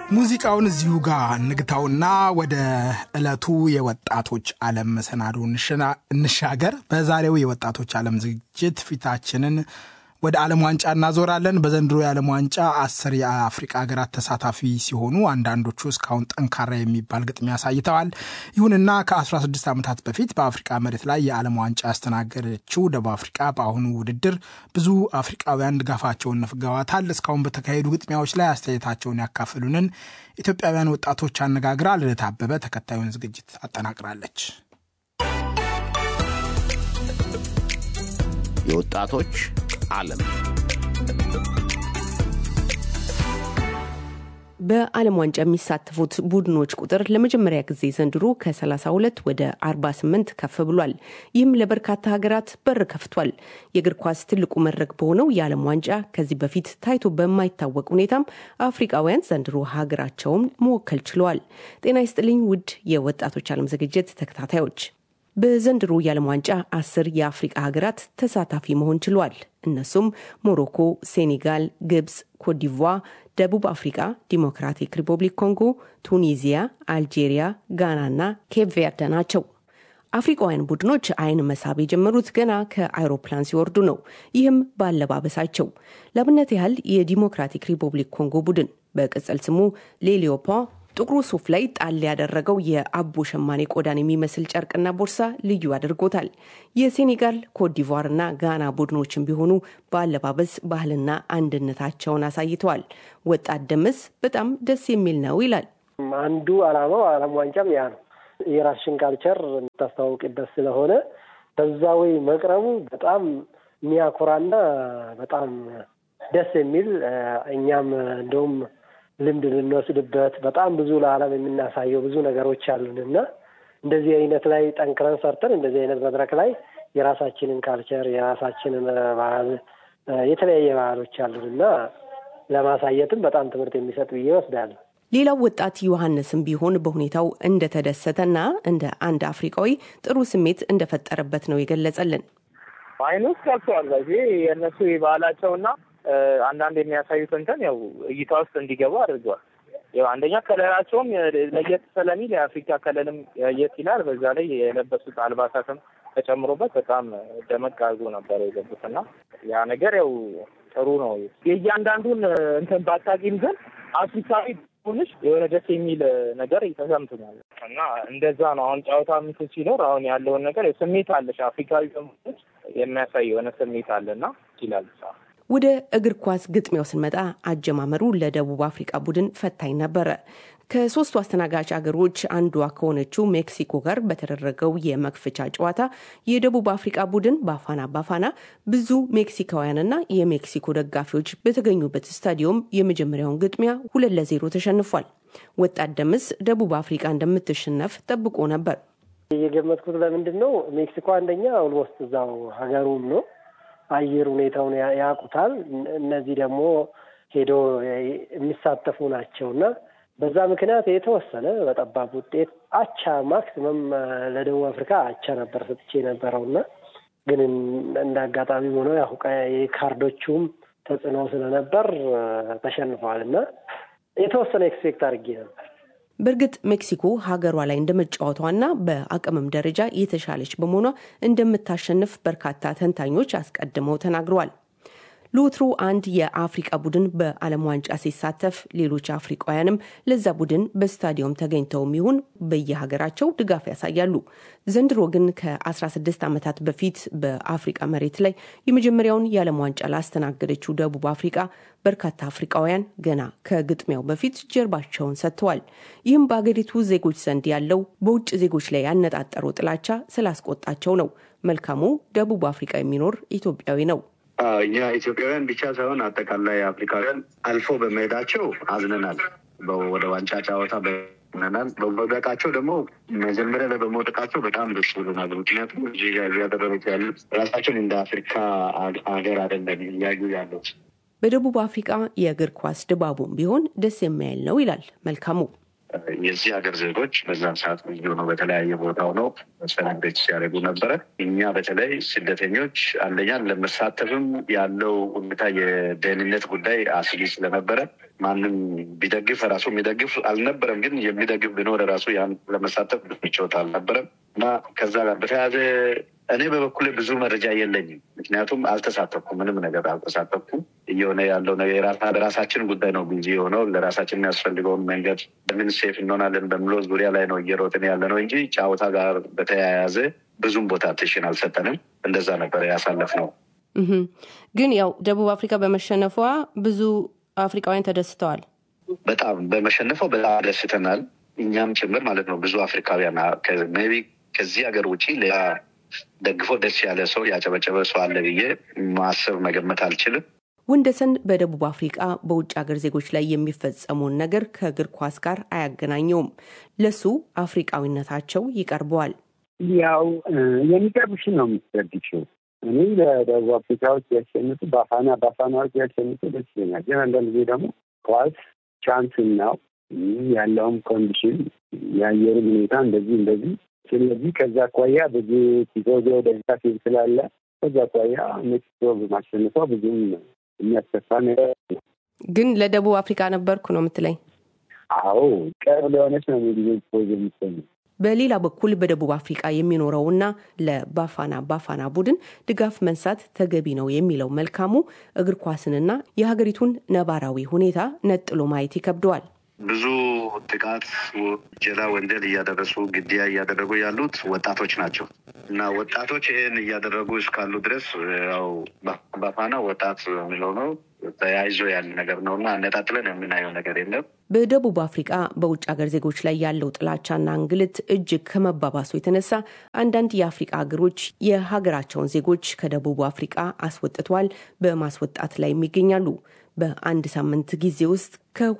ሙዚቃውን እዚሁ ጋር እንግታውና ወደ ዕለቱ የወጣቶች ዓለም መሰናዶ እንሻገር። በዛሬው የወጣቶች ዓለም ዝግጅት ፊታችንን ወደ ዓለም ዋንጫ እናዞራለን። በዘንድሮ የዓለም ዋንጫ አስር የአፍሪቃ ሀገራት ተሳታፊ ሲሆኑ አንዳንዶቹ እስካሁን ጠንካራ የሚባል ግጥሚያ አሳይተዋል። ይሁንና ከ16 ዓመታት በፊት በአፍሪቃ መሬት ላይ የዓለም ዋንጫ ያስተናገደችው ደቡብ አፍሪቃ በአሁኑ ውድድር ብዙ አፍሪቃውያን ድጋፋቸውን ነፍገዋታል። እስካሁን በተካሄዱ ግጥሚያዎች ላይ አስተያየታቸውን ያካፍሉንን ኢትዮጵያውያን ወጣቶች አነጋግራ ልደት አበበ ተከታዩን ዝግጅት አጠናቅራለች። የወጣቶች ዓለም በዓለም ዋንጫ የሚሳተፉት ቡድኖች ቁጥር ለመጀመሪያ ጊዜ ዘንድሮ ከ32 ወደ 48 ከፍ ብሏል። ይህም ለበርካታ ሀገራት በር ከፍቷል። የእግር ኳስ ትልቁ መድረክ በሆነው የዓለም ዋንጫ ከዚህ በፊት ታይቶ በማይታወቅ ሁኔታም አፍሪቃውያን ዘንድሮ ሀገራቸውን መወከል ችለዋል። ጤና ይስጥልኝ ውድ የወጣቶች ዓለም ዝግጅት ተከታታዮች በዘንድሮ የዓለም ዋንጫ አስር የአፍሪቃ ሀገራት ተሳታፊ መሆን ችሏል። እነሱም ሞሮኮ፣ ሴኔጋል፣ ግብፅ፣ ኮትዲቯ፣ ደቡብ አፍሪቃ፣ ዲሞክራቲክ ሪፐብሊክ ኮንጎ፣ ቱኒዚያ፣ አልጄሪያ፣ ጋናና ኬፕ ቬርደ ናቸው። አፍሪቃውያን ቡድኖች አይን መሳብ የጀመሩት ገና ከአይሮፕላን ሲወርዱ ነው። ይህም ባለባበሳቸው። ለአብነት ያህል የዲሞክራቲክ ሪፐብሊክ ኮንጎ ቡድን በቅጽል ስሙ ሌሊዮፓ ጥቁሩ ሱፍ ላይ ጣል ያደረገው የአቦ ሸማኔ ቆዳን የሚመስል ጨርቅና ቦርሳ ልዩ አድርጎታል። የሴኔጋል ኮትዲቯርና ጋና ቡድኖችን ቢሆኑ በአለባበስ ባህልና አንድነታቸውን አሳይተዋል። ወጣት ደምስ በጣም ደስ የሚል ነው ይላል። አንዱ ዓላማው ዓለም ዋንጫም ያ ነው። የራስሽን ካልቸር የምታስተዋውቅበት ስለሆነ በዛ ወይ መቅረቡ በጣም የሚያኮራና በጣም ደስ የሚል እኛም እንደውም ልምድ ልንወስድበት በጣም ብዙ ለዓለም የምናሳየው ብዙ ነገሮች አሉን እና እንደዚህ አይነት ላይ ጠንክረን ሰርተን እንደዚህ አይነት መድረክ ላይ የራሳችንን ካልቸር የራሳችንን ባህል የተለያየ ባህሎች አሉን እና ለማሳየትም በጣም ትምህርት የሚሰጥ ብዬ እወስዳለሁ። ሌላው ወጣት ዮሐንስም ቢሆን በሁኔታው እንደተደሰተና እንደ አንድ አፍሪካዊ ጥሩ ስሜት እንደፈጠረበት ነው የገለጸልን። አይኑ ውስጥ ገብተዋል። በዚህ የእነሱ ባህላቸውና አንዳንድ የሚያሳዩት እንትን ያው እይታ ውስጥ እንዲገቡ አድርገዋል። ያው አንደኛ ከለራቸውም ለየት ስለሚል የአፍሪካ ከለልም ለየት ይላል። በዛ ላይ የለበሱት አልባሳትም ተጨምሮበት በጣም ደመቅ አድርጎ ነበር የገቡት እና ያ ነገር ያው ጥሩ ነው። የእያንዳንዱን እንትን ባታቂም ግን አፍሪካዊ ሆንሽ የሆነ ደስ የሚል ነገር ተሰምቶኛል እና እንደዛ ነው። አሁን ጨዋታ ምት ሲኖር አሁን ያለውን ነገር ስሜት አለሽ አፍሪካዊ በመሆንሽ የሚያሳይ የሆነ ስሜት አለና ይላል ወደ እግር ኳስ ግጥሚያው ስንመጣ አጀማመሩ ለደቡብ አፍሪቃ ቡድን ፈታኝ ነበረ። ከሶስቱ አስተናጋጅ አገሮች አንዷ ከሆነችው ሜክሲኮ ጋር በተደረገው የመክፈቻ ጨዋታ የደቡብ አፍሪቃ ቡድን ባፋና ባፋና ብዙ ሜክሲካውያንና የሜክሲኮ ደጋፊዎች በተገኙበት ስታዲየም የመጀመሪያውን ግጥሚያ ሁለት ለዜሮ ተሸንፏል። ወጣት ደምስ ደቡብ አፍሪቃ እንደምትሸነፍ ጠብቆ ነበር። የገመትኩት ለምንድን ነው ሜክሲኮ አንደኛ ኦልሞስት እዛው ሀገሩም ነው አየር ሁኔታውን ያውቁታል። እነዚህ ደግሞ ሄዶ የሚሳተፉ ናቸው እና በዛ ምክንያት የተወሰነ በጠባብ ውጤት አቻ ማክሲመም ለደቡብ አፍሪካ አቻ ነበር ሰጥቼ የነበረው እና ግን እንደ አጋጣሚ ሆኖ ያው የካርዶቹም ተጽዕኖ ስለነበር ተሸንፈዋል እና የተወሰነ ኤክስፔክት አድርጌ ነበር። በእርግጥ ሜክሲኮ ሀገሯ ላይ እንደመጫወቷና በአቅምም ደረጃ የተሻለች በመሆኗ እንደምታሸንፍ በርካታ ተንታኞች አስቀድመው ተናግረዋል። ለወትሮ አንድ የአፍሪቃ ቡድን በዓለም ዋንጫ ሲሳተፍ ሌሎች አፍሪቃውያንም ለዛ ቡድን በስታዲየም ተገኝተውም ይሁን በየሀገራቸው ድጋፍ ያሳያሉ። ዘንድሮ ግን ከ16 ዓመታት በፊት በአፍሪቃ መሬት ላይ የመጀመሪያውን የዓለም ዋንጫ ላስተናገደችው ደቡብ አፍሪቃ በርካታ አፍሪቃውያን ገና ከግጥሚያው በፊት ጀርባቸውን ሰጥተዋል። ይህም በአገሪቱ ዜጎች ዘንድ ያለው በውጭ ዜጎች ላይ ያነጣጠረው ጥላቻ ስላስቆጣቸው ነው። መልካሙ ደቡብ አፍሪቃ የሚኖር ኢትዮጵያዊ ነው። እኛ ኢትዮጵያውያን ብቻ ሳይሆን አጠቃላይ አፍሪካውያን አልፎ በመሄዳቸው አዝነናል። ወደ ዋንጫ ጨዋታ በናል በመውደቃቸው ደግሞ መጀመሪያ ላይ በመውደቃቸው በጣም ደስ ብሎናል። ምክንያቱም እያደረጉት ያሉት ራሳቸውን እንደ አፍሪካ ሀገር አይደለም እያዩ ያሉት። በደቡብ አፍሪቃ የእግር ኳስ ድባቡም ቢሆን ደስ የሚያይል ነው ይላል መልካሙ። የዚህ ሀገር ዜጎች በዛን ሰዓት ልዩ ነው። በተለያየ ቦታ ሆነው ሰለብሬት ሲያደርጉ ነበረ። እኛ በተለይ ስደተኞች አንደኛ ለመሳተፍም ያለው ሁኔታ የደህንነት ጉዳይ አስጊ ስለነበረ ማንም ቢደግፍ ራሱ የሚደግፍ አልነበረም። ግን የሚደግፍ ቢኖር ራሱ ያን ለመሳተፍ ምቾት አልነበረም እና ከዛ ጋር በተያያዘ እኔ በበኩሌ ብዙ መረጃ የለኝም። ምክንያቱም አልተሳተፍኩም፣ ምንም ነገር አልተሳተፍኩም። እየሆነ ያለው ነገር በራሳችን ጉዳይ ነው ቢዚ የሆነው ለራሳችን የሚያስፈልገውን መንገድ በምን ሴፍ እንሆናለን በሚለው ዙሪያ ላይ ነው እየሮጥን ያለ ነው እንጂ ጨዋታ ጋር በተያያዘ ብዙም ቦታ ትሽን አልሰጠንም። እንደዛ ነበር ያሳለፍነው። ግን ያው ደቡብ አፍሪካ በመሸነፏ ብዙ አፍሪካውያን ተደስተዋል። በጣም በመሸነፏ በጣም ደስተናል፣ እኛም ጭምር ማለት ነው። ብዙ አፍሪካውያን ሜይ ቢ ከዚህ ሀገር ውጭ ሌላ ደግፎ ደስ ያለ ሰው ያጨበጨበ ሰው አለ ብዬ ማሰብ መገመት አልችልም። ወንደሰን በደቡብ አፍሪቃ በውጭ ሀገር ዜጎች ላይ የሚፈጸመውን ነገር ከእግር ኳስ ጋር አያገናኘውም። ለሱ አፍሪቃዊነታቸው ይቀርበዋል። ያው የሚቀርብሽን ነው የምትረድችው። እኔ ለደቡብ አፍሪካዎች ያሸንፉ በአፋና በአፋናዎች ያሸንፉ ደስ ይለኛል። ግን አንዳንድ ጊዜ ደግሞ ኳስ ቻንስ ነው ያለውም ኮንዲሽን የአየሩ ሁኔታ እንደዚህ እንደዚህ ስለዚህ ከዛ አኳያ ብዙ ቲፎዞ ደጋፊ ስላለ ከዛ አኳያ ሜክሲኮ በማሸነፏ ብዙም የሚያስከፋ ነገር ግን ለደቡብ አፍሪካ ነበርኩ ነው የምትለኝ? አዎ ቅርብ ለሆነች ነው ጊዜ ቲፎዞ የሚሰኙ። በሌላ በኩል በደቡብ አፍሪቃ የሚኖረውና ለባፋና ባፋና ቡድን ድጋፍ መንሳት ተገቢ ነው የሚለው መልካሙ እግር ኳስንና የሀገሪቱን ነባራዊ ሁኔታ ነጥሎ ማየት ይከብደዋል። ብዙ ጥቃት፣ ጀላ ወንጀል እያደረሱ ግድያ እያደረጉ ያሉት ወጣቶች ናቸው እና ወጣቶች ይህን እያደረጉ እስካሉ ድረስ ያው ባፋና ወጣት የሚለው ነው ተያይዞ ያለ ነገር ነው እና አነጣጥለን የምናየው ነገር የለም። በደቡብ አፍሪቃ በውጭ ሀገር ዜጎች ላይ ያለው ጥላቻና እንግልት እጅግ ከመባባሱ የተነሳ አንዳንድ የአፍሪቃ ሀገሮች የሀገራቸውን ዜጎች ከደቡብ አፍሪቃ አስወጥተዋል፣ በማስወጣት ላይ ይገኛሉ። በአንድ ሳምንት ጊዜ ውስጥ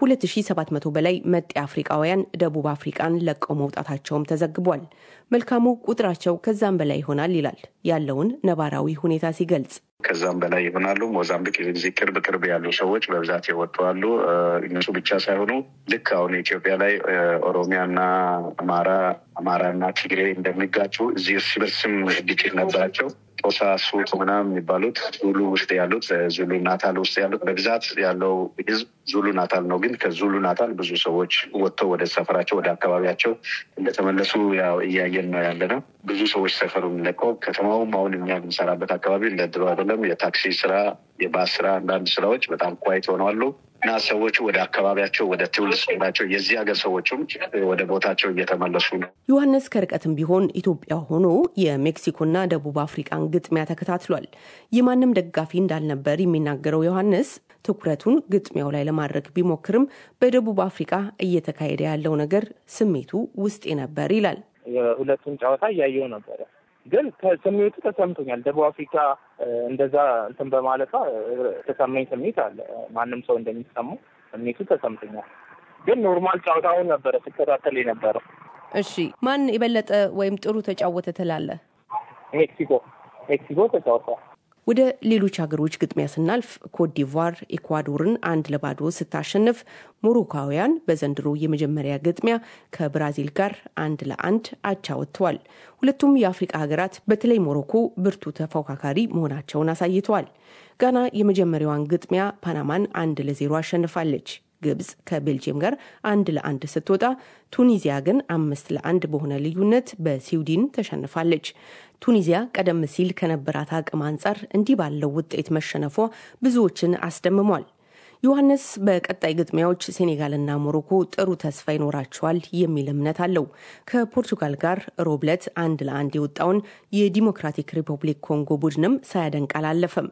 ከ2700 በላይ መጤ አፍሪቃውያን ደቡብ አፍሪቃን ለቀው መውጣታቸውም ተዘግቧል። መልካሙ ቁጥራቸው ከዛም በላይ ይሆናል ይላል ያለውን ነባራዊ ሁኔታ ሲገልጽ። ከዛም በላይ ይሆናሉ። ሞዛምቢክ እዚህ ቅርብ ቅርብ ያሉ ሰዎች በብዛት የወጡ አሉ። እነሱ ብቻ ሳይሆኑ ልክ አሁን ኢትዮጵያ ላይ ኦሮሚያና አማራ አማራና ትግሬ እንደሚጋጩ እዚህ እርስ በርስም ግጭት ነበራቸው። ጦሳ ሱት ምናምን የሚባሉት ዙሉ ውስጥ ያሉት ዙሉ ናታል ውስጥ ያሉት በብዛት ያለው ህዝብ ዙሉ ናታል ነው። ግን ከዙሉ ናታል ብዙ ሰዎች ወጥተው ወደ ሰፈራቸው ወደ አካባቢያቸው እንደተመለሱ ያው እያየን ነው ያለ ነው። ብዙ ሰዎች ሰፈሩን ለቀው ከተማውም አሁን እኛ የምንሰራበት አካባቢ እንደ ድሮ አይደለም። የታክሲ ስራ፣ የባስ ስራ፣ አንዳንድ ስራዎች በጣም ኳይት ሆነዋሉ እና ሰዎቹ ወደ አካባቢያቸው ወደ ትውልድ ስፍራቸው የዚህ ሀገር ሰዎችም ወደ ቦታቸው እየተመለሱ ነው። ዮሐንስ ከርቀትም ቢሆን ኢትዮጵያ ሆኖ የሜክሲኮና ደቡብ አፍሪቃን ግጥሚያ ተከታትሏል። የማንም ደጋፊ እንዳልነበር የሚናገረው ዮሐንስ ትኩረቱን ግጥሚያው ላይ ለማድረግ ቢሞክርም በደቡብ አፍሪቃ እየተካሄደ ያለው ነገር ስሜቱ ውስጤ ነበር ይላል። የሁለቱን ጨዋታ እያየው ነበረ ግን ስሜቱ ተሰምቶኛል። ደቡብ አፍሪካ እንደዛ እንትን በማለቷ ተሰማኝ ስሜት አለ። ማንም ሰው እንደሚሰማው ስሜቱ ተሰምቶኛል። ግን ኖርማል ጨዋታውን ነበረ ስከታተል የነበረው። እሺ፣ ማን የበለጠ ወይም ጥሩ ተጫወተ ትላለህ? ሜክሲኮ ሜክሲኮ ተጫውቷል። ወደ ሌሎች ሀገሮች ግጥሚያ ስናልፍ ኮትዲቯር ኢኳዶርን አንድ ለባዶ ስታሸንፍ፣ ሞሮካውያን በዘንድሮ የመጀመሪያ ግጥሚያ ከብራዚል ጋር አንድ ለአንድ አቻ ወጥተዋል። ሁለቱም የአፍሪቃ ሀገራት በተለይ ሞሮኮ ብርቱ ተፎካካሪ መሆናቸውን አሳይተዋል። ጋና የመጀመሪያዋን ግጥሚያ ፓናማን አንድ ለዜሮ አሸንፋለች። ግብጽ ከቤልጅየም ጋር አንድ ለአንድ ስትወጣ ቱኒዚያ ግን አምስት ለአንድ በሆነ ልዩነት በስዊድን ተሸንፋለች። ቱኒዚያ ቀደም ሲል ከነበራት አቅም አንጻር እንዲህ ባለው ውጤት መሸነፏ ብዙዎችን አስደምሟል። ዮሐንስ በቀጣይ ግጥሚያዎች ሴኔጋልና ሞሮኮ ጥሩ ተስፋ ይኖራቸዋል የሚል እምነት አለው። ከፖርቱጋል ጋር ሮብለት አንድ ለአንድ የወጣውን የዲሞክራቲክ ሪፐብሊክ ኮንጎ ቡድንም ሳያደንቅ አላለፈም።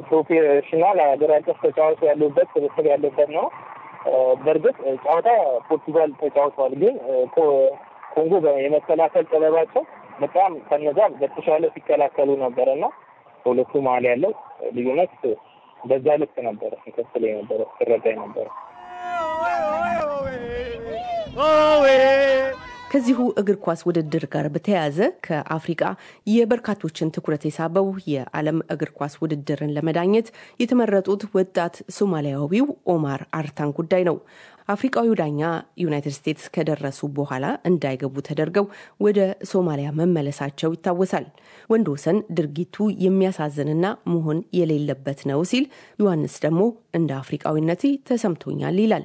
ፕሮፌሽናል ሀገር አቀፍ ተጫዋች ያሉበት ስብስብ ያለበት ነው። በእርግጥ ጨዋታ ፖርቱጋል ተጫውተዋል፣ ግን ኮንጎ የመከላከል ጥበባቸው በጣም ከነዛ በተሻለ ሲከላከሉ ነበረ እና በሁለቱ መሀል ያለው ልዩነት በዛ ልክ ነበረ ሲከፍል የነበረ ሲረዳ ነበረ። ከዚሁ እግር ኳስ ውድድር ጋር በተያያዘ ከአፍሪቃ የበርካቶችን ትኩረት የሳበው የዓለም እግር ኳስ ውድድርን ለመዳኘት የተመረጡት ወጣት ሶማሊያዊው ኦማር አርታን ጉዳይ ነው። አፍሪቃዊው ዳኛ ዩናይትድ ስቴትስ ከደረሱ በኋላ እንዳይገቡ ተደርገው ወደ ሶማሊያ መመለሳቸው ይታወሳል። ወንድ ወሰን ድርጊቱ የሚያሳዝንና መሆን የሌለበት ነው ሲል፣ ዮሐንስ ደግሞ እንደ አፍሪቃዊነቴ ተሰምቶኛል ይላል።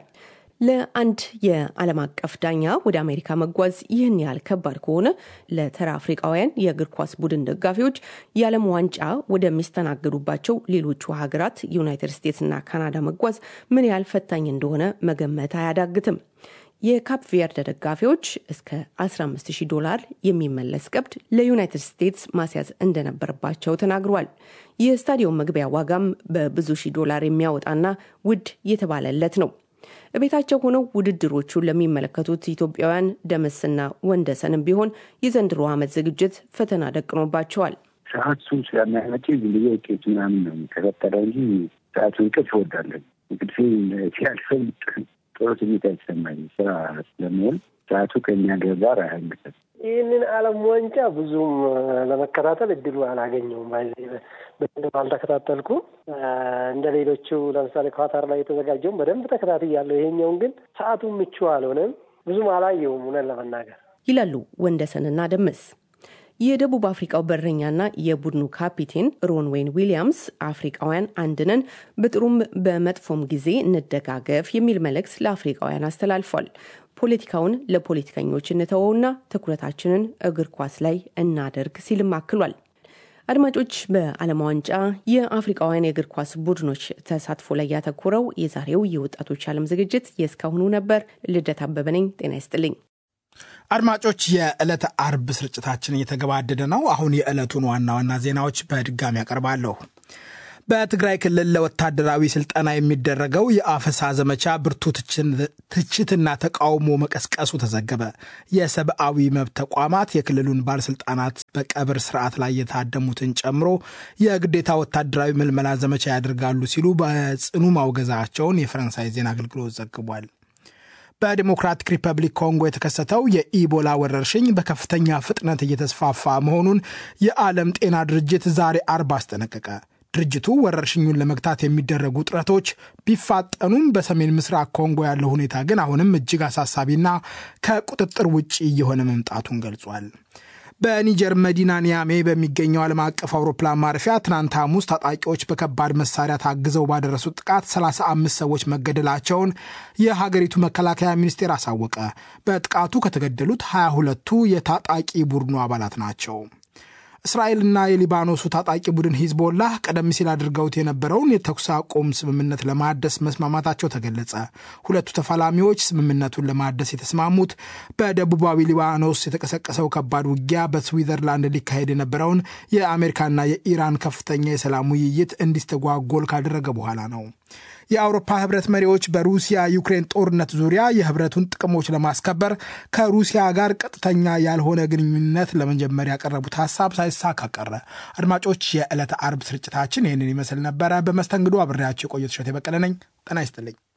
ለአንድ የዓለም አቀፍ ዳኛ ወደ አሜሪካ መጓዝ ይህን ያህል ከባድ ከሆነ ለተራ አፍሪቃውያን የእግር ኳስ ቡድን ደጋፊዎች የዓለም ዋንጫ ወደሚስተናገዱባቸው ሌሎቹ ሀገራት ዩናይትድ ስቴትስና ካናዳ መጓዝ ምን ያህል ፈታኝ እንደሆነ መገመት አያዳግትም። የካፕ ቬርደ ደጋፊዎች እስከ 150 ዶላር የሚመለስ ቀብድ ለዩናይትድ ስቴትስ ማስያዝ እንደነበረባቸው ተናግሯል። የስታዲየም መግቢያ ዋጋም በብዙ ሺህ ዶላር የሚያወጣና ውድ የተባለለት ነው። ቤታቸው ሆነው ውድድሮቹን ለሚመለከቱት ኢትዮጵያውያን ደመስና ወንደሰንም ቢሆን የዘንድሮ ዓመት ዝግጅት ፈተና ደቅኖባቸዋል። ሰዓቱ ስለሚያመጭ ዝም ብዬ ውጤት ምናምን ነው የሚከታተለው እንጂ ሰዓቱ እንቅልፍ እወዳለን። እንቅልፌ ሲያልፈው ጥሩ ስሜት አይሰማኝም። ስራ ስለሚሆን ሰዓቱ ከኛ ጋር አያንቅም። ይህንን ዓለም ዋንጫ ብዙም ለመከታተል እድሉ አላገኘውም። በደንብ አልተከታተልኩም። እንደ ሌሎቹ ለምሳሌ ኳታር ላይ የተዘጋጀውን በደንብ ተከታትያለሁ። ይሄኛውን ግን ሰዓቱ ምቹ አልሆነም፣ ብዙም አላየውም እውነት ለመናገር ይላሉ ወንደሰንና ደመስ። የደቡብ አፍሪካው በረኛና የቡድኑ ካፒቴን ሮንዌን ዊሊያምስ አፍሪካውያን አንድነን በጥሩም በመጥፎም ጊዜ እንደጋገፍ የሚል መልእክት ለአፍሪካውያን አስተላልፏል። ፖለቲካውን ለፖለቲከኞች እንተወውና ትኩረታችንን እግር ኳስ ላይ እናደርግ ሲልም አክሏል። አድማጮች፣ በዓለም ዋንጫ የአፍሪካውያን የእግር ኳስ ቡድኖች ተሳትፎ ላይ ያተኮረው የዛሬው የወጣቶች ዓለም ዝግጅት የእስካሁኑ ነበር። ልደት አበበ ነኝ። ጤና ይስጥልኝ። አድማጮች፣ የዕለተ አርብ ስርጭታችን እየተገባደደ ነው። አሁን የዕለቱን ዋና ዋና ዜናዎች በድጋሚ ያቀርባለሁ። በትግራይ ክልል ለወታደራዊ ስልጠና የሚደረገው የአፈሳ ዘመቻ ብርቱ ትችትና ተቃውሞ መቀስቀሱ ተዘገበ። የሰብአዊ መብት ተቋማት የክልሉን ባለስልጣናት በቀብር ስርዓት ላይ የታደሙትን ጨምሮ የግዴታ ወታደራዊ ምልመላ ዘመቻ ያደርጋሉ ሲሉ በጽኑ ማውገዛቸውን የፈረንሳይ ዜና አገልግሎት ዘግቧል። በዲሞክራቲክ ሪፐብሊክ ኮንጎ የተከሰተው የኢቦላ ወረርሽኝ በከፍተኛ ፍጥነት እየተስፋፋ መሆኑን የዓለም ጤና ድርጅት ዛሬ አርብ አስጠነቀቀ። ድርጅቱ ወረርሽኙን ለመግታት የሚደረጉ ጥረቶች ቢፋጠኑም በሰሜን ምስራቅ ኮንጎ ያለው ሁኔታ ግን አሁንም እጅግ አሳሳቢና ከቁጥጥር ውጭ እየሆነ መምጣቱን ገልጿል። በኒጀር መዲና ኒያሜ በሚገኘው ዓለም አቀፍ አውሮፕላን ማረፊያ ትናንት ሐሙስ ታጣቂዎች በከባድ መሳሪያ ታግዘው ባደረሱት ጥቃት 35 ሰዎች መገደላቸውን የሀገሪቱ መከላከያ ሚኒስቴር አሳወቀ። በጥቃቱ ከተገደሉት 22ቱ የታጣቂ ቡድኑ አባላት ናቸው። እስራኤልና የሊባኖሱ ታጣቂ ቡድን ሂዝቦላህ ቀደም ሲል አድርገውት የነበረውን የተኩስ አቁም ስምምነት ለማደስ መስማማታቸው ተገለጸ። ሁለቱ ተፋላሚዎች ስምምነቱን ለማደስ የተስማሙት በደቡባዊ ሊባኖስ የተቀሰቀሰው ከባድ ውጊያ በስዊዘርላንድ ሊካሄድ የነበረውን የአሜሪካና የኢራን ከፍተኛ የሰላም ውይይት እንዲስተጓጎል ካደረገ በኋላ ነው። የአውሮፓ ህብረት መሪዎች በሩሲያ ዩክሬን ጦርነት ዙሪያ የህብረቱን ጥቅሞች ለማስከበር ከሩሲያ ጋር ቀጥተኛ ያልሆነ ግንኙነት ለመጀመር ያቀረቡት ሀሳብ ሳይሳካ ቀረ። አድማጮች፣ የዕለተ አርብ ስርጭታችን ይህንን ይመስል ነበረ። በመስተንግዶ አብሬያቸው የቆየት እሸቴ በቀለ ነኝ። ጤና ይስጥልኝ።